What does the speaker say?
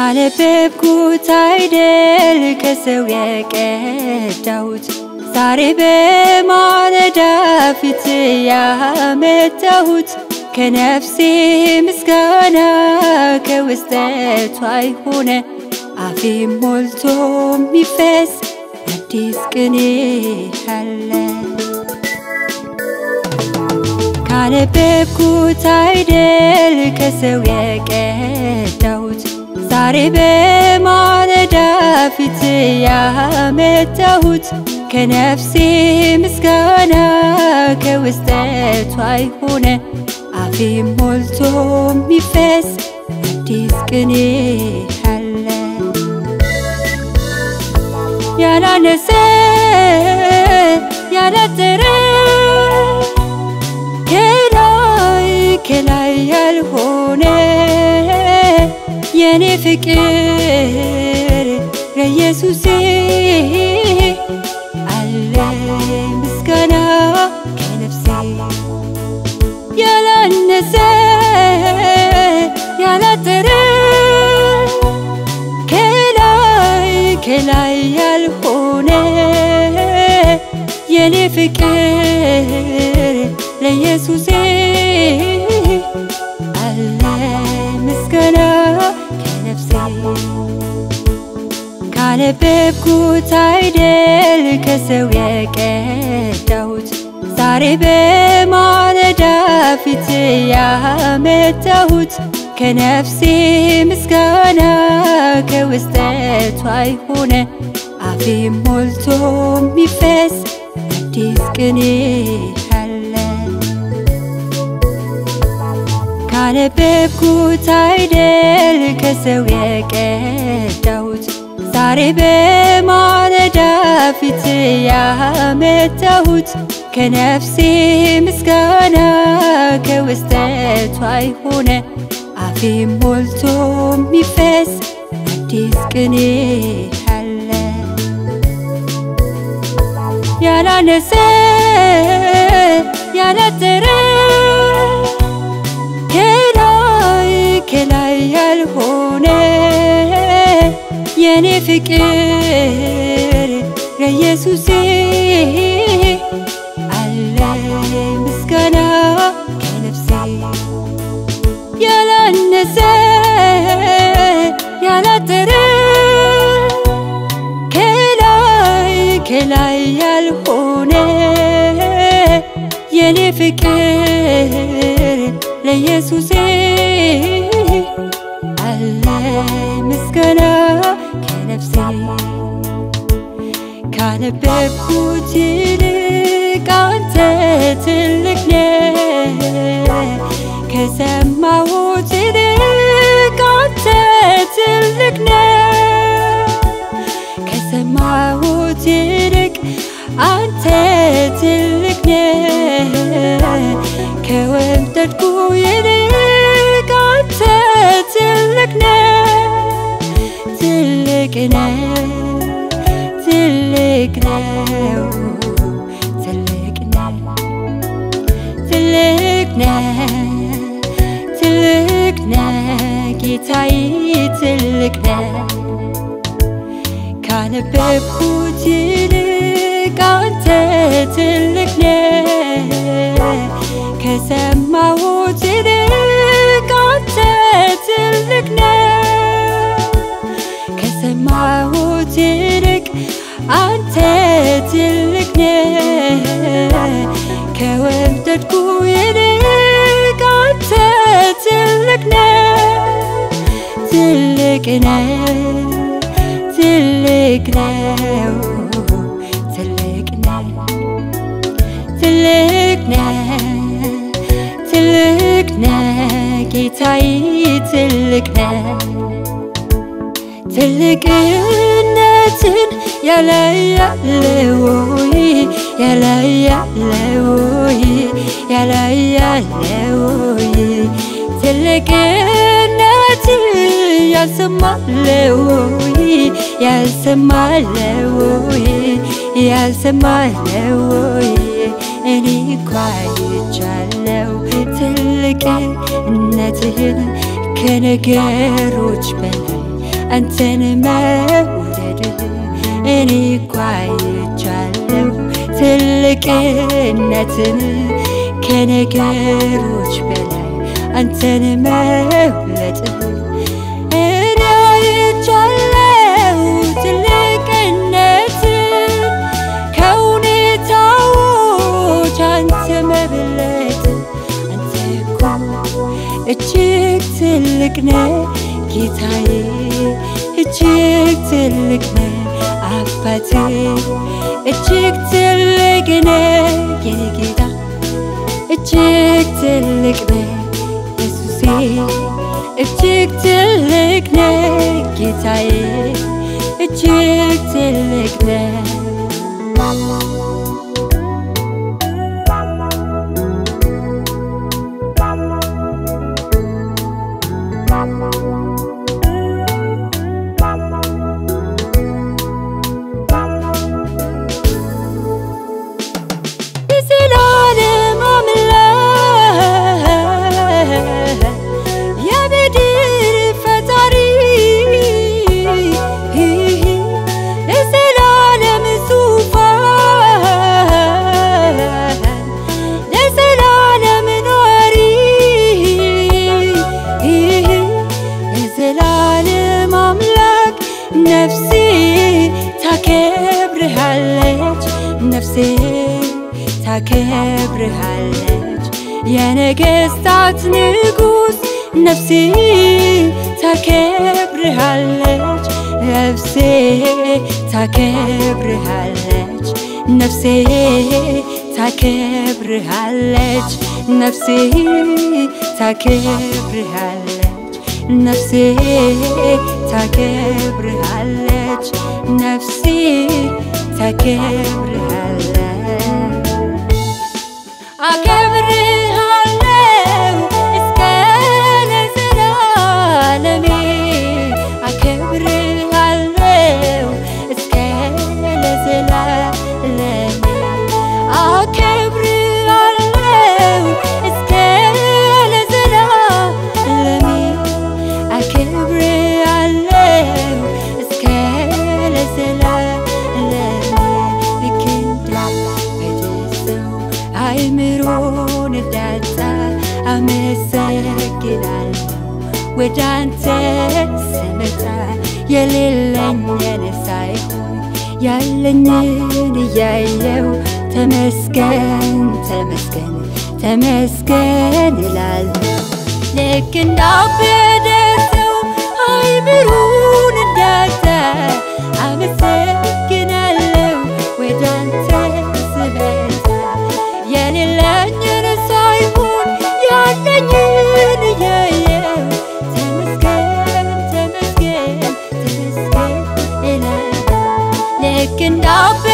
ካነበብኩት አይደል ከሰው የቀዳሁት ዛሬ በማለዳ ፊት ያመጣሁት ከነፍሴ ምስጋና ከውስጠቷ ሆነ አፌ ሞልቶ የሚፈስ አዲስ ቅኔ አለ። ካነበብኩት አይደል ከሰው የቀዳሁት ዛሬ በማለዳ ፊት ያመጣሁት ከነፍሴ ምስጋና ከውስጠቷ ሆነ አፌ ሞልቶ የሚፈስ አዲስ ቅኔ አለ። ያላነሰ ያላጠረ ከላይ ከላይ ያልሆነ የኔ ፍቅር ለኢየሱሴ አለ ምስጋና ከነፍሴ ያላነሰ ያላጠረ ከላይ ከላይ ያልሆነ የኔ ፍቅር ለኢየሱሴ አለ ምስጋና ከነፍሴ ካነበብኩት አይደል ከሰው የቀዳሁት ዛሬ በማለዳ ፊት ያመጣሁት ከነፍሴ ምስጋና ከውስጠቷ ሆነ አፌ ሞልቶ የሚፈስ አዲስ ቅኔ አለ። ካነበብኩት አይደል ከሰው የቀዳሁት ዛሬ በማለዳ ፊት ያመጣሁት ከነፍሴ ምስጋና ከውስጠቷ ሆነ አፌ ሞልቶ የሚፈስ አዲስ ቅኔ አለ። ያላነሰ ያላጠረ ከላይ ከላይ ያልሆነ የኔ ፍቅር ለኢየሱሴ አለ ምስጋና ከነፍሴ ያላነሰ ያላጠረ ከላይ ከላይ ያልሆነ የኔ ፍቅር ለኢየሱሴ አለ ምስጋና ከነፍሴ ካነበብኩት ይልቅ አንተ ትልቅ ነህ ከሰማሁት ይልቅ አንተ ትልቅ ነህ ከሰማሁት ይልቅ አንተ ትልቅ ነህ ከወደድኩ ይልቅ አንተ ትልቅ ነህ ትልቅ ነህ ትልቅ ነው ትልቅ ነህ ትልቅ ነህ ትልቅ ነህ ጌታዬ ትልቅ ነህ ካነበብኩት ይልቅ አንተ ትልቅ ነህ ከሰማሁት ይልቅ አንተ ትልቅ ነህ ከሰማሁት ይልቅ አንተ ትልቅ ነህ ከወደድኩ ይልቅ አንተ ትልቅ ነህ ትልቅ ነህ ትልቅ ነው ትልቅ ነህ ትልቅ ነህ ትልቅ ነህ ጌታዬ ትልቅ ነህ ትልቅነትን ያላያለውይ ያላያለውይ ያላያለውይ ትልቅነት ያልሰማለውይ ያልሰማለውይ ያልሰማለውይ እኔ እኮ አይቻለው ትልቅነትህን ከነገሮች በላይ አንተን መውደድህ እኔ እኮ አይቻለሁ ትልቅነትን ከነገሮች በላይ አንተን መብለጥህ እኔ አይቻለሁ ትልቅነትን ከሁኔታዎች አንተ መብለጥ አንተ እኮ እጅግ ትልቅ ነህ ጌታዬ እጅግ ትልቅ ነህ አባቴ እጅግ ትልቅ ነህ የኔ ጌታ እጅግ ትልቅ ነህ ኢየሱሴ እጅግ ትልቅ ነህ ጌታዬ እጅግ ትልቅ ነህ የዘላለም አምላክ የምድር ፈጣሪ ለዘላለም ዙፋን ለዘላለም ኗሪ የዘላለም አምላክ ነፍሴ ታከብርሃለች ነፍሴ ታከብርሃለች የነገስታት ንጉስ ነፍሴ ታከብርሃለች ነፍሴ ታከብርሃለች ነፍሴ ታከብርሃለች ነፍሴ ታከብርሃለች ነፍሴ ታከብርሃለች ነፍሴ ታከብርሃለች አከብርሃለው እስከ ለዘላለሜ አከብርሃለው እስከ ለዘላለሜ አከብርሃለው እስከ ለዘላለሜ አከብርሃለው እስከ ለዘላለሜ ልክ እንዳበደሰው አይምሮን እንዳጣ አመሰግናለሁ ወደ አንተ ስመጣ የሌለኝን ሳይሆን ያለኝን እያየው ተመስገን ተመስገን ተመስገን እላለሁ ልክ እንዳበደ ሰው አይምሮን እንዳጣ አመሰግናለሁ ወደ አንተ ስመጣ የሌለኝን ሳይሆን ያለኝን እያየው ተመስገን ተመስገን ተመስገን እላለሁ ልክ እንዳበ